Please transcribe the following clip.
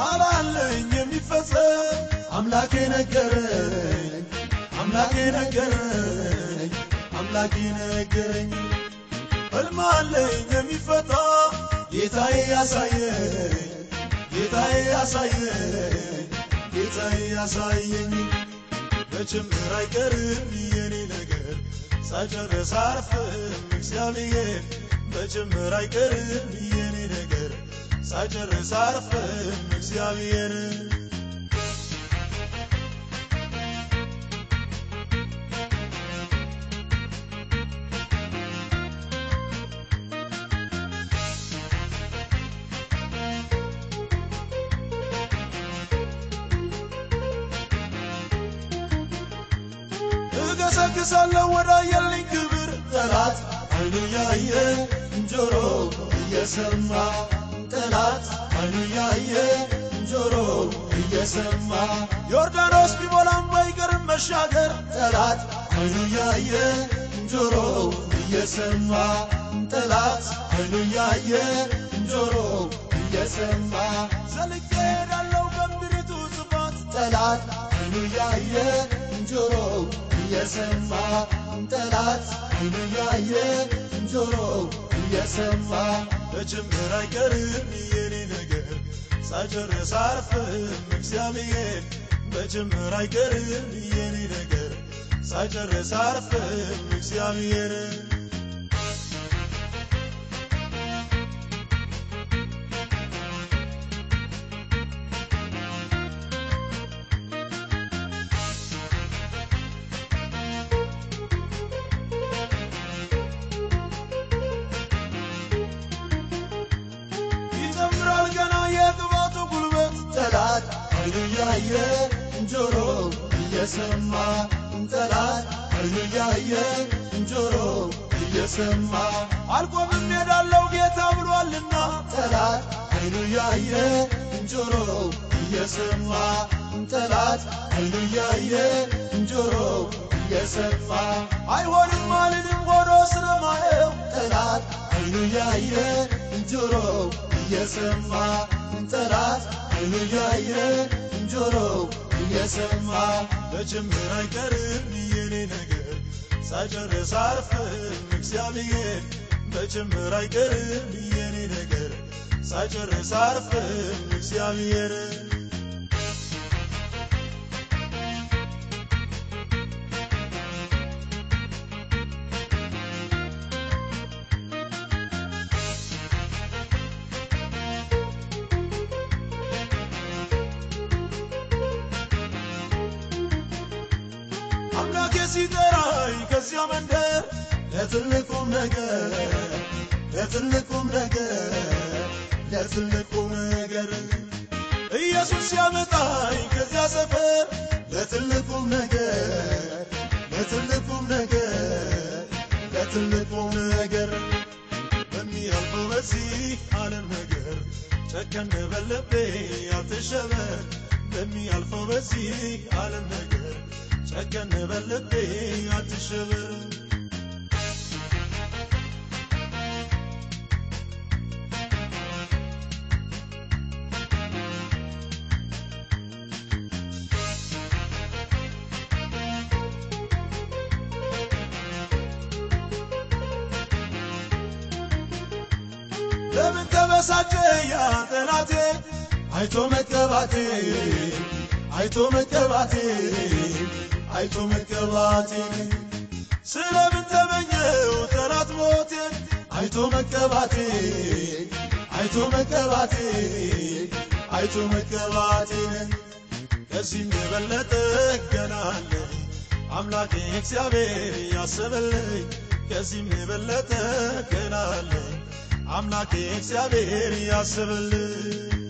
ቃል አለኝ የሚፈጸም አምላኬ ነገረኝ አምላኬ ነገረኝ አምላኬ ነገረኝ ሕልም አለኝ የሚፈታ ጌታዬ ያሳየኝ ጌታዬ ያሳየኝ ጌታዬ ያሳየኝ መጀመር አይቀርም የኔ ነገር ሳጨርስ አርፍም እግዚአብሔር መጀመር አይቀርም የኔ ነገር ሳጨርስ አርፍም እግዚአብሔር እገሰግሳለሁ ወዳየልኝ ክብር ጠላት አይኑ ያየ ጆሮ እየሰማ ጠላት አይኑ ያየ ጆሮ እየሰማ ዮርዳኖስ ቢሞላም ባይቀርም መሻገር ጠላት አይኑ ያየ ጆሮ እየሰማ ጠላት አይኑ ያየ ጆሮ እየሰማ ዘልቄ ሄዳለሁ በምድሪቱ ጽፋት ጠላት አይኑ ያየ ጆሮ እየሰማ ጠላት አይኑ ያየ ጆሮ እየሰማ መጀመር አይቀርም የኔ ነገር ሳጨርስ አርፍም እግዚአብሔር መጀመር አይቀርም የኔ ነገር ሳጨርስ አርፍም እግዚአብሔር ይጨምራል ገና የቅባቱ ጉልበት ጠላት አይኑ ያየ ጆሮ እየሰማ ጠላት አይኑ ያየ ጆሮ እየሰማ አልቆምም ሄዳለው ጌታ ብሏልና ጠላት አይኑ ያየ ጆሮ እየሰማ ጠላት አይኑ ያየ ጆሮ እየሰማ አይሆንም አልልም ሆኖ ስለማየው ጠላት አይኑ ያየ ጆሮ እየሰማ ጠላት አይኑ ያየ ጆሮ እየሰማ መጀመር አይቀርም የኔ ነገር ሳጨርስ አርፍም እግዚአብሔር መጀመር አይቀርም የኔ ነገር ሳጨርስ አርፍም እግዚአብሔር አምላኬ ሲጠራኝ ከዚያ መንደር ለትልቁም ነገር ለትልቁም ነገር ለትልቁም ነገር ኢየሱስ ሲያመጣኝ ከዚያ ሰፈር ለትልቁም ነገር ለትልቁም ነገር ለትልቁም ነገር በሚያልፈው በዚህ ዓለም ነገር ጨከን በልቤ አትሸበር በሚያልፈው በዚህ ዓለም ነገር ጨከን በልቤ አትሸበር ለምን ተበሳጨ ያ ጠላቴ አይቶ መቀባቴ አይቶ መቀባቴ አይቶ መቀባቴ ስለምን ተመኘው ጠላት ሞቴን አይቶ መቀባቴ አይቶ መቀባቴ አይቶ መቀባቴን ከዚህም የበለጠ ገና አለ አምላኬ እግዚአብሔር ያሰበልኝ ከዚህም የበለጠ ገና አለ አምላኬ እግዚአብሔር ያስብልኝ